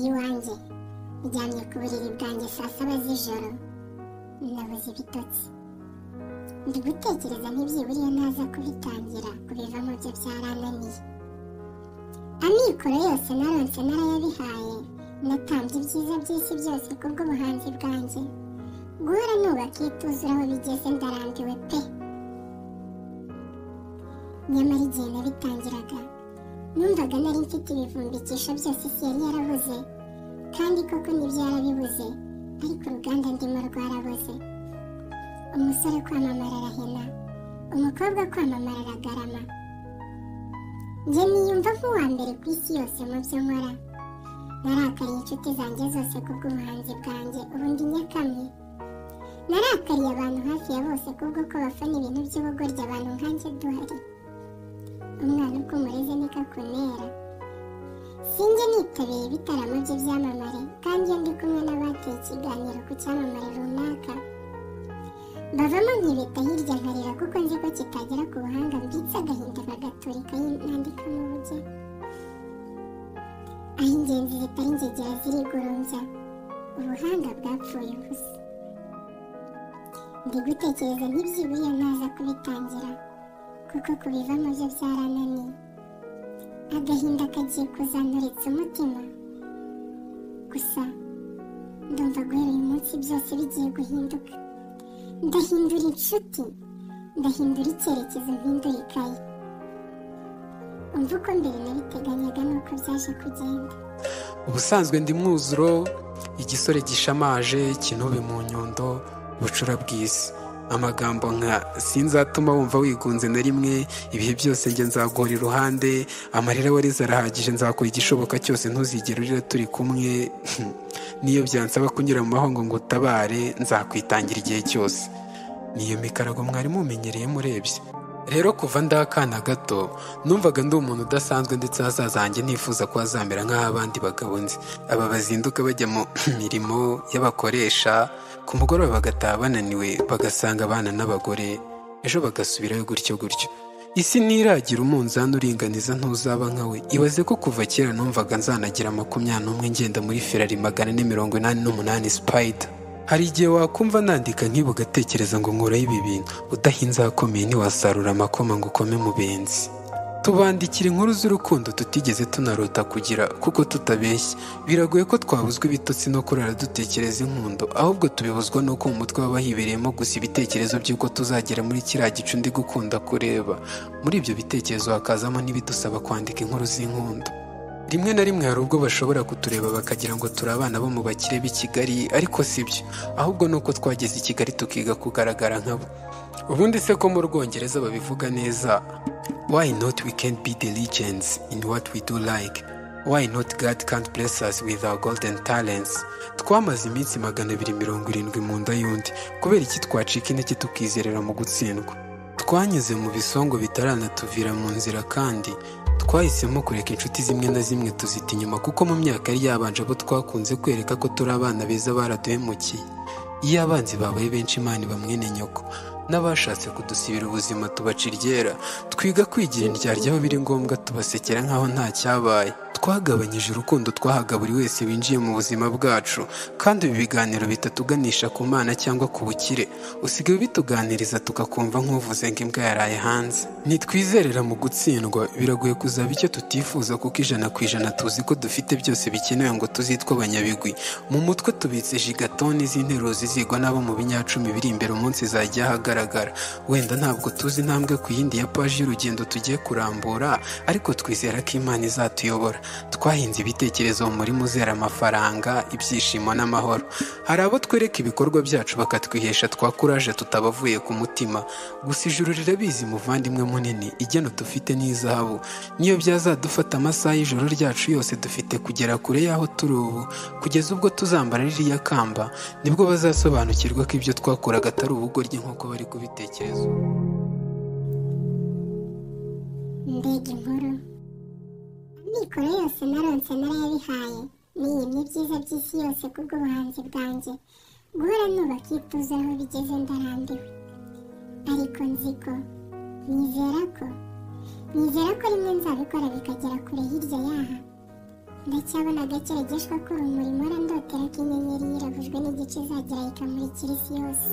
iwanjye aryamye ku buriri bwanjye saa saba z'ijoro nabuze ibitotsi ndi gutekereza ntibyibura iyo ntaza kubitangira kubivamo byo byarananiye amikoro yose naronse narayabihaye natambye ibyiza by'isi byose kubw'ubuhanzi bwanjye guhora nubaka ituzura aho bigeze ndarambiwe pe nyamara igihe nabitangiraga numvaga nari mfite ibivumbikisho byose isi yari yarabuze kandi koko nibyo yarabibuze ariko uruganda ndimo rwarabuze umusore kwamamara arahena umukobwa kwamamara aragarama njye niyumva nk'uwa mbere ku isi yose mu byo nkora narakariye inshuti zanjye zose kubw'ubuhanzi bwanjye ubundi nyakamwe narakariye abantu hafi ya bose kubwo ko bafana ibintu by'ubugoryi abantu nkanjye duhari umwana uko umureze niko akunera sinjye nitabeye ibitaramo bye byamamare kandi iyo ndi kumwe n'abateye ikiganiro ku cyamamare runaka bavamo nkibeta hirya nkarira kuko nzi ko kitagera ku buhanga mbitse agahinda bagaturika nandikamo ubujya aho ingenzi zitari ingegera zirigorombya ubuhanga bwapfuye ubusa ndi gutekereza ntibyibura iyo ntaza kubitangira kuko kubivamo byo byarananiye agahinda kagiye kuzanturetse umutima gusa ndumva guhera uyu munsi byose bigiye guhinduka ndahindura inshuti ndahindura icyerekezo mpindura ikayi umva uko mbere nabiteganyaga nuko byaje kugenda ubusanzwe ndi mwuzuro igisore gishamaje kinube mu nyundo bucura bw'isi amagambo nka sinzatuma wumva wigunze na rimwe ibihe byose njye nzaguhora iruhande amarira wareze arahagije nzakora igishoboka cyose ntuzigere urira turi kumwe niyo byansaba kunyura mu mahongo ngo utabare nzakwitangira igihe cyose niyo mikarago mwari mumenyereye murebye rero kuva ndakana gato numvaga ndi umuntu udasanzwe ndetse hazazanjye nifuza ko hazamera nk'abandi bagabo nzi aba bazinduka bajya mu mirimo y'abakoresha ku mugoroba bagataha bananiwe bagasanga abana n'abagore ejo bagasubirayo gutyo gutyo isi ntiragira umunzani uringaniza ntuzaba nkawe ibaze ko kuva kera numvaga nzanagira makumyabiri n'umwe ngenda muri ferari magana ane mirongo inani n'umunani sipayida hari igihe wakumva nandika nk'ibi ugatekereza ngo nkuraho ibi bintu udahinze ahakomeye ntiwasarura amakoma ngo ukome mu benzi tubandikira inkuru z'urukundo tutigeze tunarota kugira kuko tutabeshya biragoye ko twabuzwa ibitotsi no kurara dutekereza inkundo ahubwo tubibuzwa n'uko mu mutwe haba hibereyemo gusa ibitekerezo by'uko tuzagera muri kiriya gicu ndi gukunda kureba muri ibyo bitekerezo hakazamo n'ibidusaba kwandika inkuru z'inkundo rimwe na rimwe hari ubwo bashobora kutureba bakagira ngo turi abana bo mu bakire b'i kigali ariko si byo ahubwo ni uko twageze i kigali tukiga kugaragara nkabo ubundi se ko mu rwongereza babivuga neza why not we can be the legends in what we do like why not god can't bless us with our golden talents twamaze iminsi magana abiri mirongo irindwi mu nda y'undi kubera iki twacika intege tukizerera mu gutsindwa twanyuze mu bisongo bitaranatuvira mu nzira kandi twahisemo kureka inshuti zimwe na zimwe tuzita inyuma kuko mu myaka yari yabanje abo twakunze kwereka ko turi abana beza baraduhemukiye iyo abanzi babaye benshi imana bamwene nyoko n'abashatse kudusibira ubuzima tubacira iryera twiga kwigira indyarya aho biri ngombwa tubasekera nk'aho nta cyabaye twagabanyije urukundo twahaga buri wese winjiye mu buzima bwacu kandi ibi biganiro bitatuganisha ku mana cyangwa ku bukire usigaye bituganiriza tugakumva nk'uvuze ngo imbwa yaraye hanze ntitwizerera mu gutsindwa biragoye kuzaba icyo tutifuza kuko ijana ku ijana tuzi ko dufite byose bikenewe ngo tuzitwe abanyabigwi mu mutwe tubitse jigatoni z'interuro zizigwa n'abo mu binyacumi biri imbere umunsi zajya ahagaragara wenda ntabwo tuzi intambwe ku yindi ya paji y'urugendo tugiye kurambura ariko twizera ko imana izatuyobora twahinze ibitekerezo mu murima uzera amafaranga ibyishimo n'amahoro hari abo twereka ibikorwa byacu bakatwihesha twa kuraje tutabavuye ku mutima gusa ijuru rirabizi muvandimwe munini igena dufite n'izahabu niyo byazadufata amasaha y'ijoro ryacu yose dufite kugera kure y'aho turi ubu kugeza ubwo tuzambara ririya kamba nibwo bazasobanukirwa ko ibyo twakuraga atari ubugoryi nk'uko bari kubitekereza mbega inkuru amikoro yose naronse narayabihaye niyemye ibyiza by'isi yose kubw'ubuhanzi bwanjye guhora nubaka ituze aho bigeze ndarambiwe ariko nzi ko nizera ko nizera ko rimwe nzabikora bikagera kure hirya y'aha ndacyabona agake regeshwa k'urumuri mpora ndotera ko inyenyeri yiravujwe n'igice izagera ikamurikira isi yose